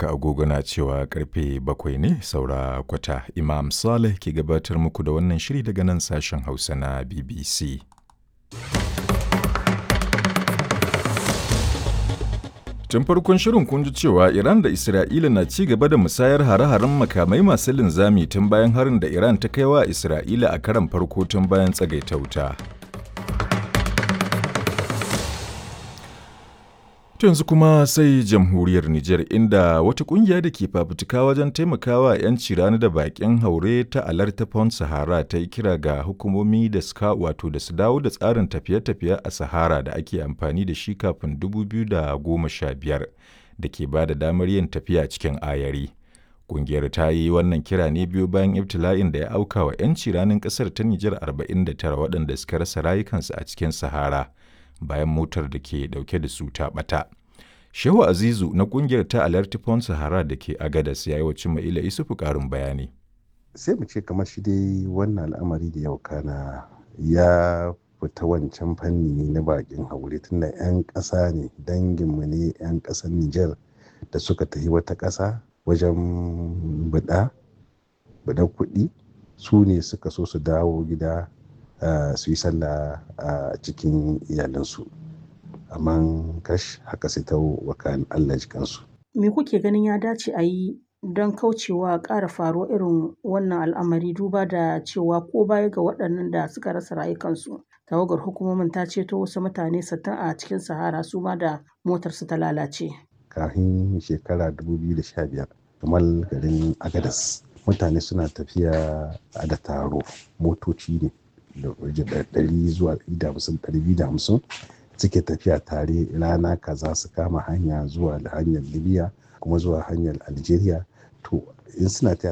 haka agogo na cewa karfe bakwai ne saura kwata Imam Saleh ke gabatar muku da wannan shiri daga nan sashen Hausa na BBC. Tun farkon shirin kun ji cewa Iran da Isra'ila na ci gaba da musayar hare-haren makamai masu linzami tun bayan harin da Iran ta kai wa Isra'ila a karan farko tun bayan tsagaita wuta. yanzu kuma sai jamhuriyar Nijar inda wata kungiya da ke fafutuka wajen taimakawa 'yanci rani da bakin haure ta alarta Pond Sahara ta yi kira ga hukumomi da suka wato da su dawo da tsarin tafiye-tafiye a Sahara da ake amfani da shi kafin 2015 da ke ba da damar yin tafiya cikin ayari. Kungiyar ta yi wannan kira ne biyu bayan ibtila'in da ya auka wa 'yanci ranin ƙasar ta Nijar 49 waɗanda suka rasa rayukansu a cikin Sahara. bayan motar da ke dauke da su ta bata. Shehu Azizu na kungiyar ta Alerti Pond Sahara da ke Agadas ya yi wa Cima'ila Isufu karin bayani. Sai mu ce kamar shi dai wannan al'amari da yau kana ya fita wancan fanni na bakin haure tunda 'yan ƙasa ne danginmu ne 'yan ƙasar Nijar da suka tafi wata ƙasa wajen buɗa, buɗa kuɗi su ne suka so su dawo gida Uh, su yi sallah a uh, cikin iyalansu amma kash haka sai ta wakan Allah jikansu. Me kuke ganin ya dace a yi don kaucewa ƙara faruwa irin wannan al'amari duba da cewa ko baya ga waɗannan da suka rasa rayukansu tawagar hukumomin ta ceto wasu mutane sittin a cikin sahara su ma da motarsu ta lalace. Kafin shekara 2015 kamar garin Agadas mutane suna tafiya da taro motoci ne da ɗari zuwa ɗari da hamsin suke tafiya tare rana kaza su kama hanya zuwa hanyar libya kuma zuwa hanyar algeria to in suna